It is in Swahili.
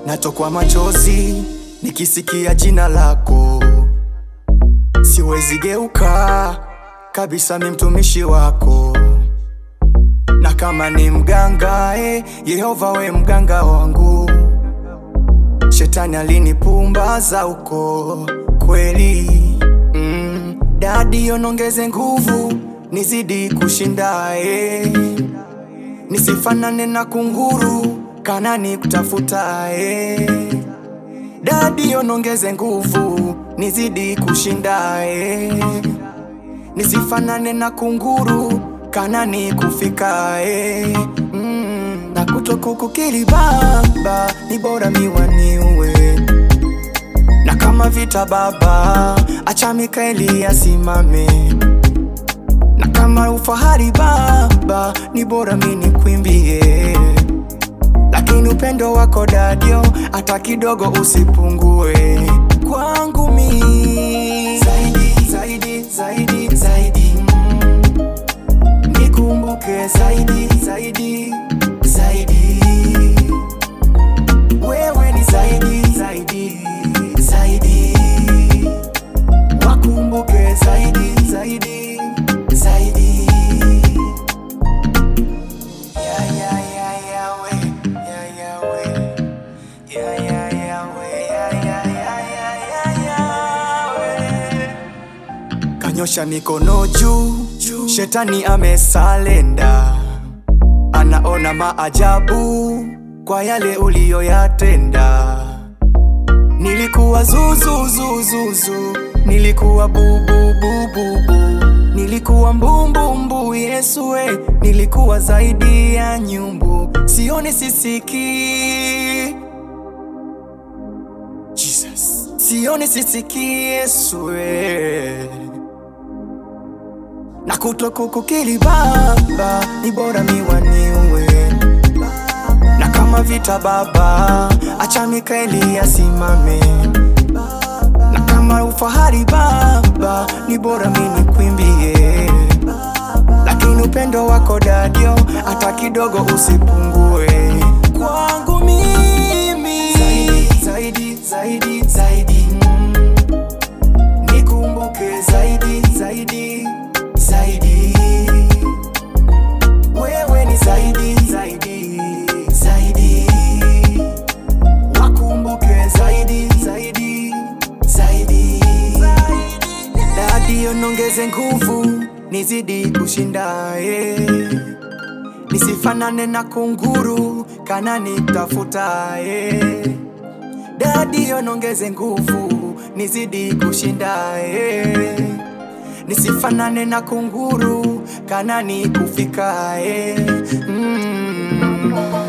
natokwa machozi nikisikia jina lako, siwezi geuka kabisa, mi mtumishi wako, na kama ni mganga eh, Yehova we mganga wangu, shetani alinipumbaza uko kweli mm, dadi onongeze nguvu nizidi kushinda eh, nisifanane na kunguru kanani kutafuta eh. Dadi onongeze nguvu nizidi kushinda eh. Nisifanane na kunguru kanani kufika eh. mm. Na kutokukukili baba ni bora miwaniwe na kama vita baba acha Mikaeli asimame na kama ufahari baba ni bora mini kwimbie lakini upendo wako dadio hata kidogo usipungue kwangu mi zaidi zaidi zaidi zaidi mm. nikumbuke zaidi zaidi zaidi wewe ni zaidi zaidi zaidi wakumbuke zaidi zaidi zaidi yeah, yeah, yeah, yeah, we. Yeah, yeah, we. Yeah, yeah, yeah, we. Yeah, yeah, yeah, yeah, yeah, yeah, we. Kanyosha mikono juu, shetani amesalenda, anaona maajabu kwa yale uliyoyatenda. Nilikuwa zuzuzuzuzu, nilikuwa bububububu, nilikuwa mbumbumbu. Yesu we, nilikuwa zaidi ya nyumbu, sioni sisiki Jesus. Sioni sisiki Yesu we na kutokukukili Baba ni bora miwaniwe na kama vita Baba acha Mikaeli asimame na kama ufahari Baba ni bora mini kwimbie lakini upendo wako dadio hata kidogo usipungue kwangu mimi zaidi zaidi zaidi mm. nikumbuke zaidi zaidi zaidi wewe ni zaidi zaidi zaidi wakumbuke zaidi zaidi zaidi dadi onongeze nguvu nizidi kushinda eh. nisifanane na kunguru kanani tafuta eh. dadi onongeze nguvu nizidi kushinda eh. nisifanane na kunguru kanani kufika eh. mm.